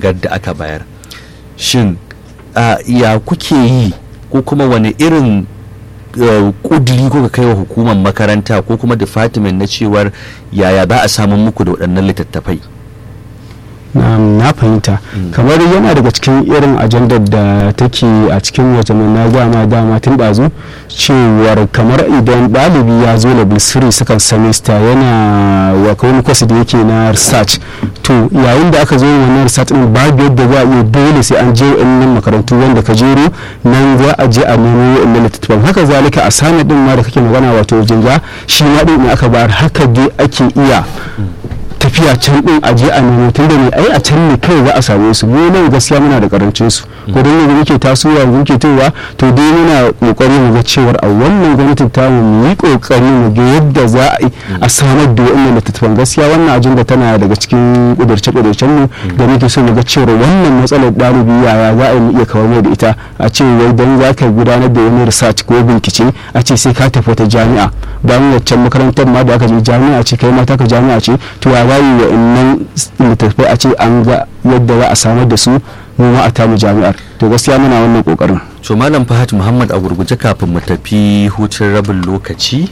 shigar da aka bayar shin a ya kuke yi ko kuma wani irin uh, kudiri ko ka kai wa hukumar makaranta ko kuma department na cewar yaya za a samun muku da waɗannan littattafai na na fahimta kamar yana daga cikin irin ajandar da take a cikin wajen na dama dama tun ɗazu cewar kamar idan ɗalibi ya zo level 3 second semester yana wa wani kwasi da yake na research to yayin da aka zo wannan research din babu yadda za a iya dole sai an je wa'annan makarantu wanda ka jero nan za a je a nemo wa'annan littattafan haka zalika a sani din ma da kake magana wato jinga shi ma din ne aka bayar haka dai ake iya tafiya can din a je a nemo tun da ne ai a can ne kai za a same su mu nan gaskiya muna da karancin su ko dan yanzu muke tasowa yanzu muke towa to dai muna kokari mu ga cewar a wannan gwamnatin ta mu yi kokari mu ga yadda za a yi a samar da wannan littattafan gaskiya wannan ajanda tana daga cikin kudurce kudurcen mu da muke so mu ga cewar wannan matsalar ɗalibi yaya za a yi iya kawar mai da ita a ce wai dan za ka gudanar da wani research ko bincike a ce sai ka tafi wata jami'a bayan waccan makarantar ma da aka je jami'a ce kai mata ka jami'a ce to ya bayi wa innan littattafai a ce an ga yadda za a samar da su mu ma a tamu jami'ar to gaskiya muna wannan kokarin to malam fahad muhammad a gurguje kafin mu tafi hutun rabin lokaci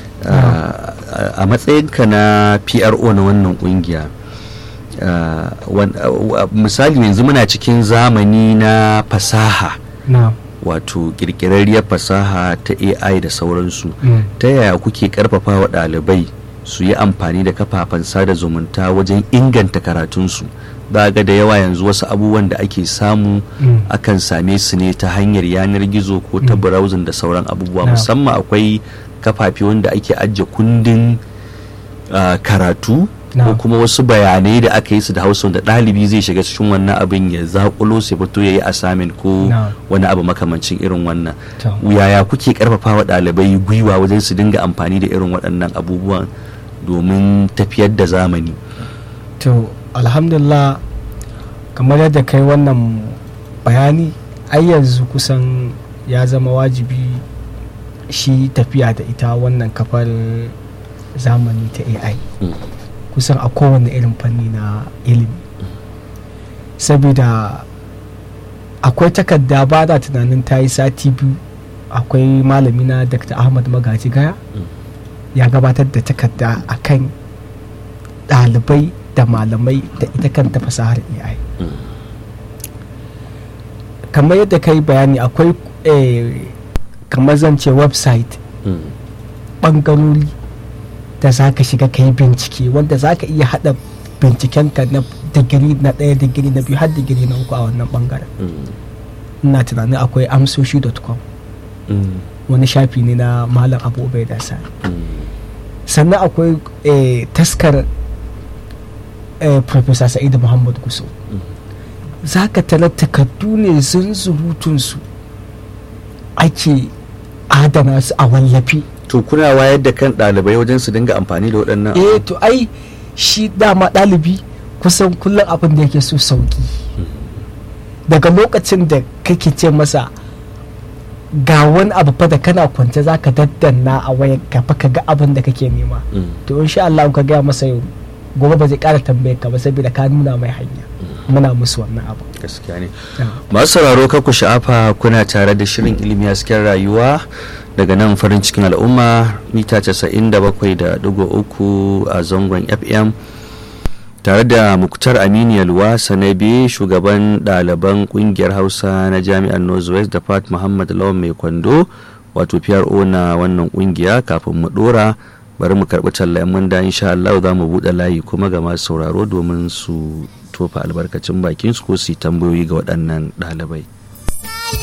uh, a matsayinka na pro na wannan kungiya uh, wan- uh, misali yanzu muna cikin zamani na fasaha na wato kirkirarriyar fasaha ta ai da sauransu ta yaya kuke karfafa wa ɗalibai su yi amfani da kafafen sada zumunta wajen inganta karatunsu ba ga da yawa yanzu wasu abubuwan da ake samu akan same su ne ta hanyar yanar gizo ko ta browsing da sauran abubuwa Na. musamman akwai kafafe wanda ake ajiye kundin ah, karatu Na. ko kuma wasu bayanai da aka yi su da hausa da ɗalibi zai shiga cikin wannan abin ya zakulo sai fito ya yi assignment ko Na. wani abu makamancin irin wannan To. yaya kuke karfafa wa ɗalibai gwiwa wajen su dinga amfani da irin waɗannan abubuwan domin tafiyar da zamani to alhamdulillah kamar yadda kai wannan bayani ai yanzu kusan ya zama wajibi shi tafiya da ita wannan kafar zamani ta ai Mm. kusan a kowane irin fanni na ilimi saboda akwai takarda ba da tunanin ta yi sati biyu akwai malami na dr ahmad magaji gaya Mm. ya gabatar da takarda a kan ɗalibai da malamai da ita kanta fasahar ai Mm. kamar yadda ka yi bayani akwai eh, kamar zance website Mm. ɓangarori da za ka shiga ka yi bincike wanda za ka iya haɗa bincikenka na digiri na ɗaya digiri na biyu har digiri na uku a wannan ɓangaren Mm. ina tunanin akwai amsoshi.com Mm. wani shafi ne na malam abu da sani Mm. sannan akwai eh, taskar eh, professor sa'idu muhammad guso Mm. za ka tarar takardu ne zunzurutunsu ake adana su a wallafi to kuna wayar da kan ɗalibai wajen su dinga amfani da waɗannan eh to ai shi dama ɗalibi kusan kullum abin da yake so sauki daga lokacin da kake ce masa ga wani abu fa da kana kwance za ka daddanna a wayar ka fa ka ga abin da kake nema Mm. to insha Allah in ka gaya masa yau gobe ba zai ƙara tambayar ka ba saboda ka nuna mai hanya muna musu wannan abu gaskiya ne masu sauraro ku sha'afa kuna tare da shirin ilimi hasken rayuwa daga nan farin cikin al'umma mita 97.3 a zangon fm tare da muktar aminu yalwa sanabi shugaban ɗaliban ƙungiyar hausa na jami'ar northwest da fat muhammad lawan mai kwando wato pro na wannan ƙungiya kafin mu ɗora bari mu karɓi tallayen mun da insha Allah za mu buɗe layi kuma ga masu sauraro domin su tofa albarkacin bakin su ko su yi tambayoyi ga waɗannan ɗalibai